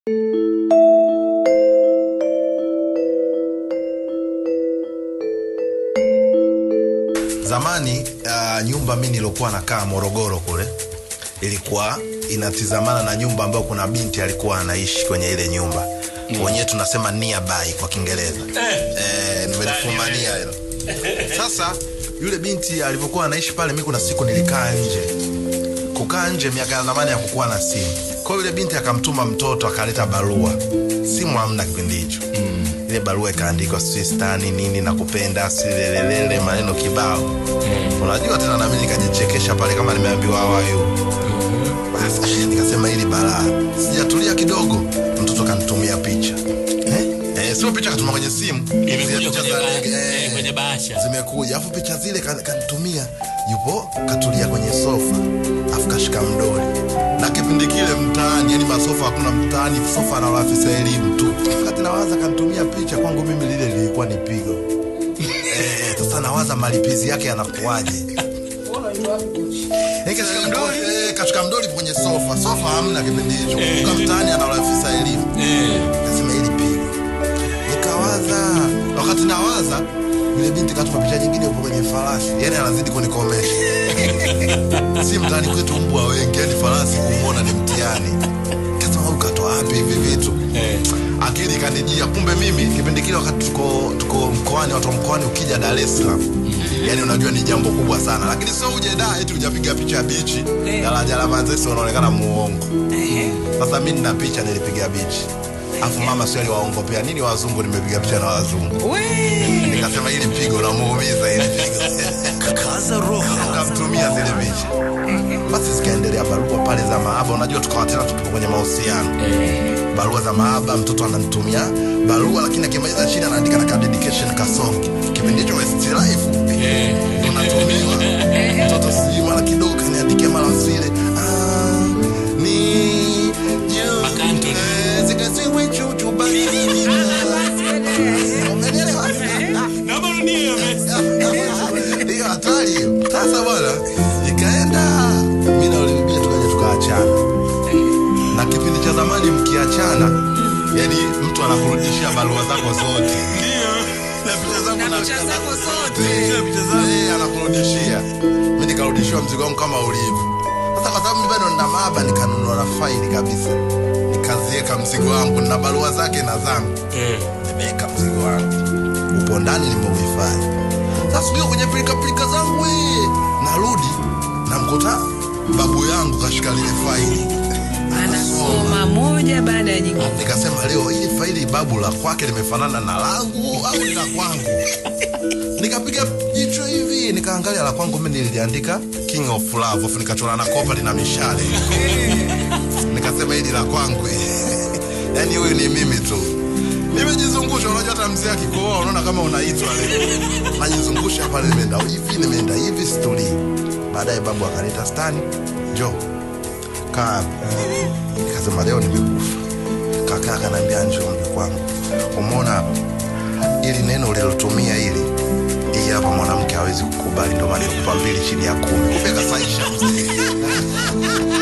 zamani uh, nyumba mi nilokuwa nakaa morogoro kule ilikuwa inatizamana na nyumba ambayo kuna binti alikuwa anaishi kwenye ile nyumba mm. wenyewe tunasema nearby kwa kiingereza eh, nimelifumania hilo sasa yule binti alivyokuwa anaishi pale mi kuna siku nilikaa nje kukaa nje miaka ya zamani ya kukuwa na simu kwao yule binti akamtuma mtoto akaleta barua simu hamna kipindi hicho mm. ile barua ikaandikwa sijui stani nini na kupenda silelelele maneno kibao mm. unajua tena nami nikajichekesha pale kama nimeambiwa hawayu Sasa, nikasema hili balaa sijatulia kidogo mtoto kanitumia picha eh? Eh, sio picha katuma kwenye simu Zile imekuja picha kwenye, za ba- ndege, eh eh, kwenye bahasha zimekuja afu picha zile kan- kanitumia yupo katulia kwenye sofa afu kashika mdoli na kipindi kile mtaani yani masofa hakuna mtaani sofa na afisa elimu tu wakati nawaza kanitumia picha kwangu mimi lile lilikuwa ni pigo Eh, sasa nawaza malipizi yake yanakuwaje Eh, kashika mdoli, eh, kashika mdoli kwenye sofa sofa hamna kipindi hicho kuka mtaani ana afisa elimu Eh, kasema hili pigo nikawaza wakati nawaza yule binti katuma picha nyingine upo kwenye farasi yani anazidi kunikomesha si mtaani kwetu mbwa wengi yani farasi kumwona ni mtihani kasema huyu katoa wapi hivi vitu eh. akili ikanijia kumbe mimi kipindi kile wakati tuko, tuko mkoani watu wa mkoani ukija dar es salaam yani unajua ni jambo kubwa sana lakini sio uje da eti ujapiga picha ya bichi daraja la manzesi unaonekana muongo sasa mi nina picha nilipiga bichi afu mama sio aliwaongopea nini wazungu nimepiga picha na wazungu nikasema hili pigo namuumiza hili pigo kaza roho kamtumia zile picha basi zikaendelea barua pale za maaba unajua tukawa tena tupo kwenye mahusiano barua za maaba mtoto ananitumia barua lakini akimaliza chini anaandika na ka dedication kasongi kipindi hicho westlife Eh, unatumiwa mtoto sijui mara kidogo kaniandikia mara vile ah, ni juu Mark Anthony. eh, zikaziwe chuchu basi Umenielewa? naomba urudie hiyo message. hiyo hatari hiyo sasa bwana ikaenda mi na ule bibia tukaja tukaachana na kipindi cha zamani mkiachana yani mtu anakurudishia barua zako zote na picha zangu na picha zako zote. Eh, picha zangu eh, anakurudishia mi nikarudishiwa mzigo wangu kama ulivyo sasa kwa sababu mi bado nina maaba nikanunua na faili kabisa nikaziweka mzigo wangu na barua zake na zangu Eh, nimeweka mzigo wangu upo ndani nimeuhifadhi sasa siku hiyo kwenye pilikapilika zangu wee narudi namkuta babu yangu kashika lile faili anasoma moja baada ya nyingine nikasema leo hili faili babu la kwake limefanana na langu au ni la kwangu nikapiga jicho hivi nikaangalia la kwangu mi niliandika king of love afu nikachora na kopa lina mishale nikasema hili la kwangu yaani huyu ni mimi tu nimejizungusha unajua hata mzee akikoa unaona kama unaitwa leo najizungusha pale nimeenda hivi nimeenda hivi stori baadaye babu akanita stani njo kaa nikasema leo nimekufa kaka akanaambia njo mke kwangu umeona hapa ili neno ulilotumia hili hii hapa mwanamke hawezi kukubali ndio maana nikupa mbili chini ya kumi kumbe kasaisha mzee